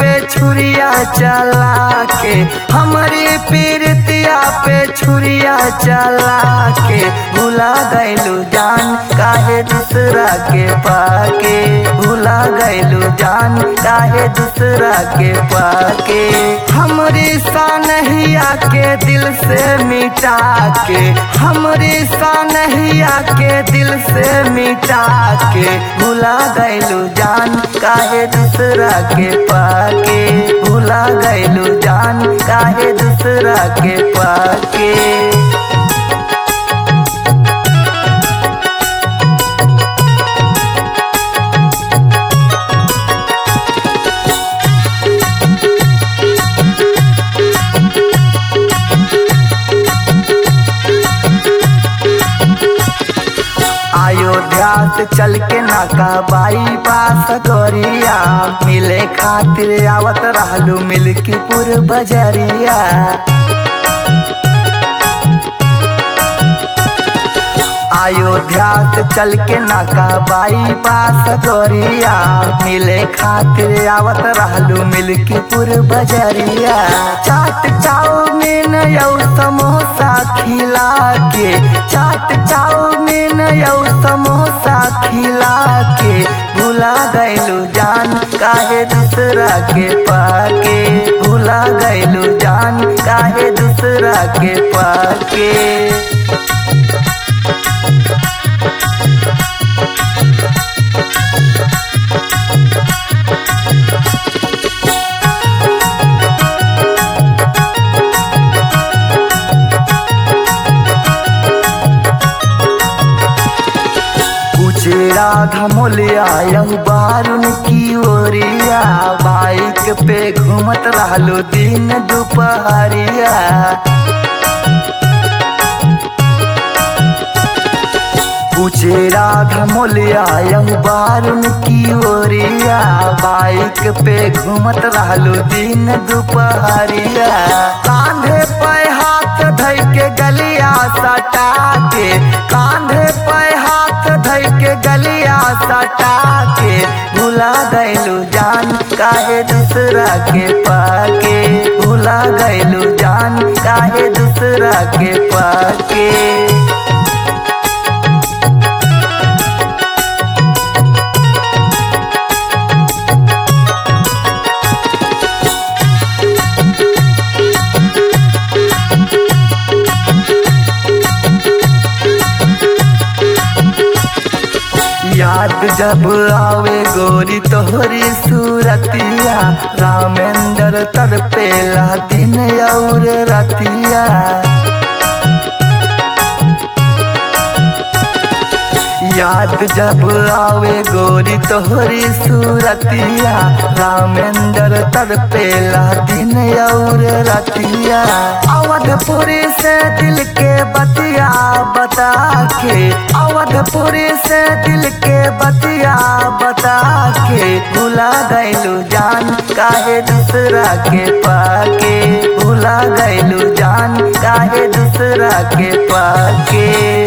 पे छुरिया चला के हमारी पीरतिया पे छुरिया चला के भुला गैलू जान काहे दूसरा के पाके भुला गैलू जान काहे दूसरा के पाके हमरी सानहिया के दिल से मिटा के हमरी सानहिया के दिल से मिटा के भुला गैलू जान काहे दूसरा के पाके भुला गैलू जान काहे दूसरा के पाके अयोध्या से चल के नाका बाई पास गोरिया मिले खातिर आवत रहलू मिल्कीपुर बजरिया अयोध्या से चल के नाका बाई पास गोरिया मिले खातिर आवत रहलू मिल्कीपुर बजरिया चाट चाउमीन यौ समोसा खिला के चाट चाउमीन यौ समोसा खिला के भुला गैलू जान काहे दूसरा के पाके भुला गैलू जान काहे दूसरा के पाके उचेरा धमोलिया यह बारुन की ओरिया बाइक पे घूमत रहलो दिन दोपहरिया उचेरा धमोलिया यह बारुन की ओरिया बाइक पे घूमत रहलो दिन दोपहरिया कांधे पे हाथ धइ के गलिया सटा के कांधे पे हाथ धइ के गलिया सटा के भुला गैलू जान काहे दूसरा के पाके भुला गैलू जान काहे दूसरा के पाके याद जब आवे गोरी तोहरी सूरतिया रामेंद्र तर पेला दिन और रतिया याद जब आवे गोरी तोहरी सूरतिया रामेंद्र तर पेला दिन और रतिया अवधपुरी से दिल के बतिया बता के अवधपुरी से दिल के बतिया बता के भुला गैलू जान काहे दूसरा के पाके भुला गैलू जान काहे दूसरा के पाके